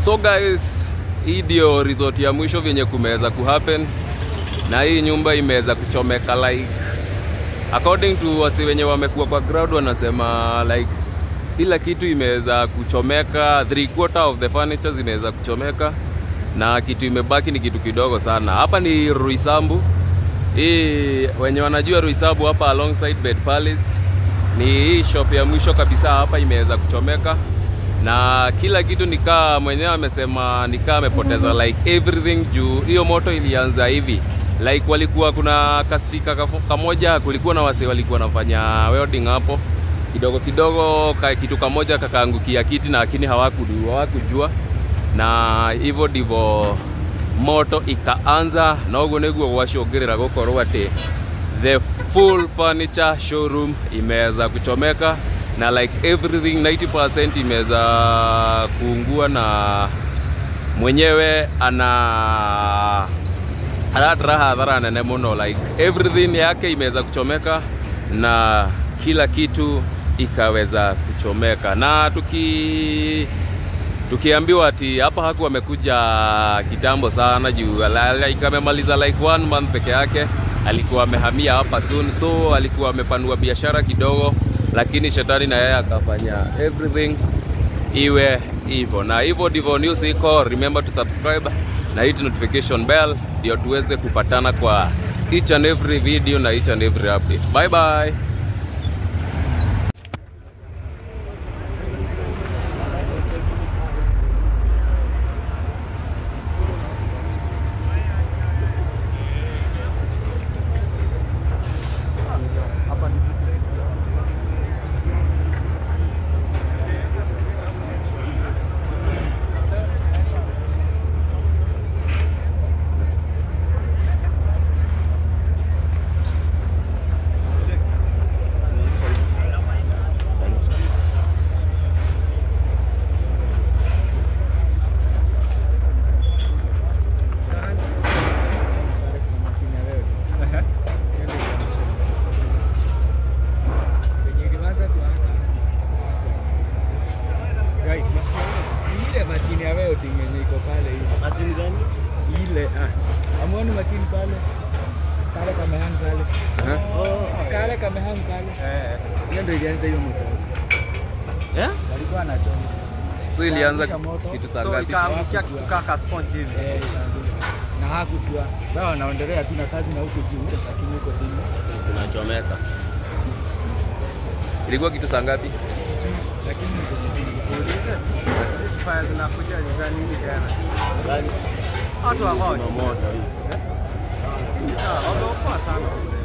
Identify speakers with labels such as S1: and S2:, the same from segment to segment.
S1: So guys, hii ndio resort ya mwisho vyenye kumeweza kuhappen na hii nyumba imeweza kuchomeka like according to wasi wenye wamekuwa kwa ground wanasema like kila kitu imeweza kuchomeka, three quarter of the furniture zimeweza kuchomeka na kitu imebaki ni kitu kidogo sana. Hapa ni Ruisambu. Hii wenye wanajua Ruisambu hapa alongside Bed Palace ni hii shop ya mwisho kabisa hapa imeweza kuchomeka na kila kitu nikaa mwenyewe amesema nikaa amepoteza like everything juu hiyo moto ilianza hivi like walikuwa kuna kastika kafo- kamoja kulikuwa na wase walikuwa wanafanya welding hapo kidogo kidogo ka, kitu kamoja kakaangukia kiti na lakini hawakudu- hawakujua na hivyo ndivyo moto ikaanza na ũguo nĩguo gwacũngĩrĩra gũkorwo atĩ the full furniture showroom imeweza kuchomeka na like everything 90% imeweza kuungua na mwenyewe ana anatara hadhara nene muno like everything yake imeweza kuchomeka na kila kitu ikaweza kuchomeka na tuki tukiambiwa ati hapa haku amekuja kitambo sana juu la- like amemaliza like one month peke yake alikuwa amehamia hapa soon so alikuwa amepanua biashara kidogo lakini shetani na yeye akafanya everything iwe hivyo na hivyo ndivyo news iko remember to subscribe na hit notification bell ndio tuweze kupatana kwa each and every video na each and every update bye bye
S2: ile machini ya welding yenye iko pale hivi.
S3: Mashini gani?
S2: Ile ah. Amuoni machini pale? Kale kamehang pale.
S3: Oh.
S2: Kale kamehang pale.
S3: Eh.
S2: Hiyo ndio ilianza hiyo moto.
S3: Eh?
S2: Walikuwa wanachoma.
S1: so ilianza
S2: Ikaangusha moto.
S1: kitu saa
S3: So
S1: ngapi
S3: ikaangukia kitu kaka sponge hivi.
S2: Eh, ikaangusha. na hakujua. Wao wanaendelea tu na kazi na huko juu lakini huko chini.
S3: Tunachomeka.
S1: ilikuwa kitu saa ngapi
S2: Lakini huko chini.
S3: Fire zinakuja ni za nini tena? Gani? Watu wa moto. moto hii. Ah, wameokoa sana.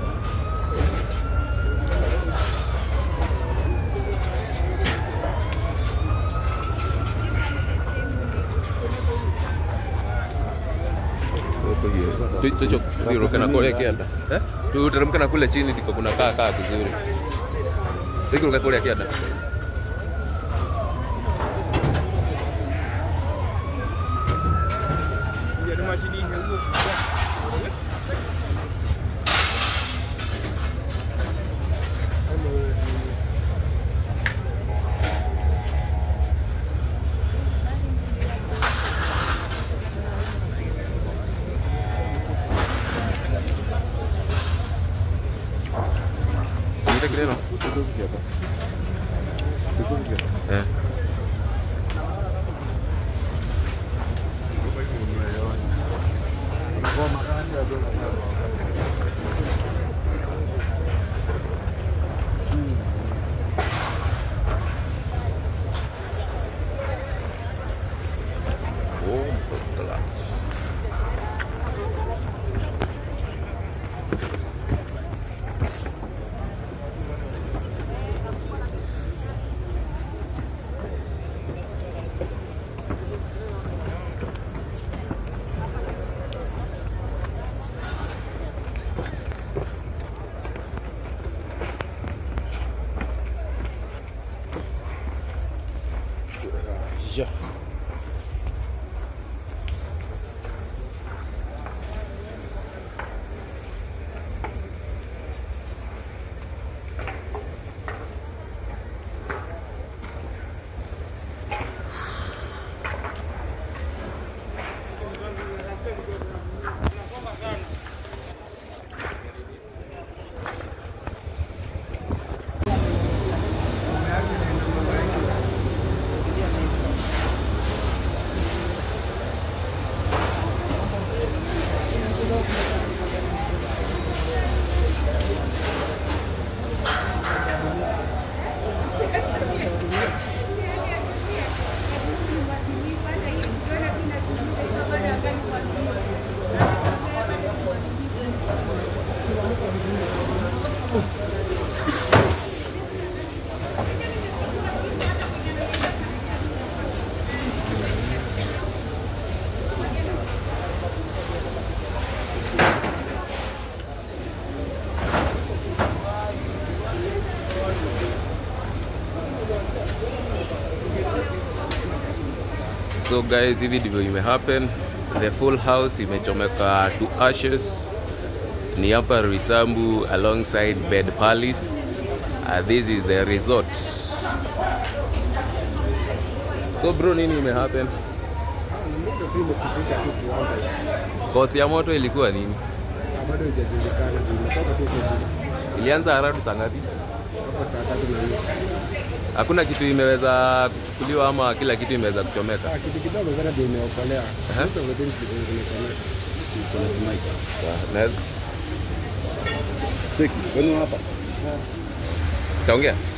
S1: Tu- tucho turuke na kule kianda eh tuteremke na kule chini ndiko kuna kaa kaa vizuri tukiruka kule kianda
S3: Ndio mashini hiyo.
S1: Nita kile no eh Oh, betul. So guys, hivi ndivyo ime happen. The full house imechomeka to ashes. Ni hapa Risambu alongside Bed Palace. Uh, this is the resort. So bro, nini ime happen?
S3: Moto tu imechipuka tu kiwanda.
S1: Kosi ya moto ilikuwa nini?
S3: Bado haijajulikana, imetoka tu kwa juu.
S1: Ilianza haradu saa ngapi?
S3: Hapo saa tatu na nusu.
S1: Hakuna kitu imeweza kuchukuliwa ama kila kitu imeweza kuchomeka?
S3: Ah, kitu kidogo sana ndio imeokolea.
S1: Aha.
S3: Most of the things ndio zimechomeka.
S1: Naweza-
S3: Cheki, kwani hapa?
S1: Taongea?